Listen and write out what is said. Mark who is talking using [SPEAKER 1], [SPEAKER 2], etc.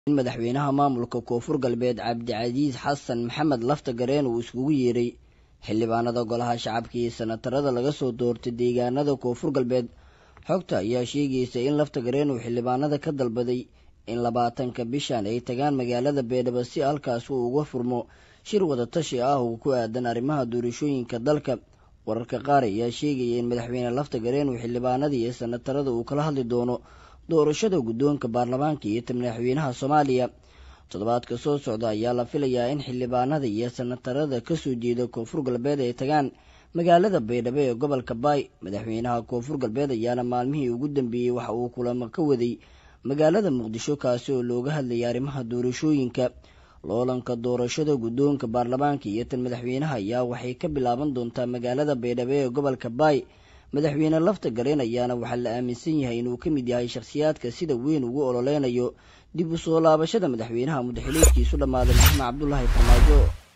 [SPEAKER 1] in madaxweynaha maamulka koonfur galbeed cabdicasiis xasan maxamed lafta gareen uu iskugu yeeray xildhibaanada golaha shacabka iyo sanatarada laga soo doortay deegaanada koonfur galbeed xogta ayaa sheegaysa in lafta gareen uu xildhibaanada ka dalbaday in labaatanka bishan ay tagaan magaalada beedhabo si halkaas uu uga furmo shir wadatashi ah oo ku aadan arrimaha doorashooyinka dalka wararka qaar ayaa sheegaya in madaxweyne lafta gareen uu xildhibaanada iyo sanatarada uu kala hadli doono doorashada guddoonka baarlamaanka iyo ta madaxweynaha soomaaliya toddobaadka soo socda ayaa la filayaa in xildhibaanada iyo sanatarada kasoo jeeda koonfur galbeed ay tagaan magaalada baydhabo ee gobolka baay madaxweynaha koonfur galbeed ayaana maalmihii ugu dambeeyey waxa uu kulamo ka waday magaalada muqdisho kaasi oo looga hadlayay arrimaha doorashooyinka loolanka doorashada guddoonka baarlamaanka iyo tan madaxweynaha ayaa waxay ka bilaaban doontaa magaalada baydhabo ee gobolka baay madaxweyne lafta gareen ayaana waxaa la aaminsan yahay inuu ka mid yahay shakhsiyaadka sida weyn ugu ololeynayo dib u soo laabashada madaxweynaha mudaxileedkiisu dhammaaday maxamed cabdulaahi farmaajo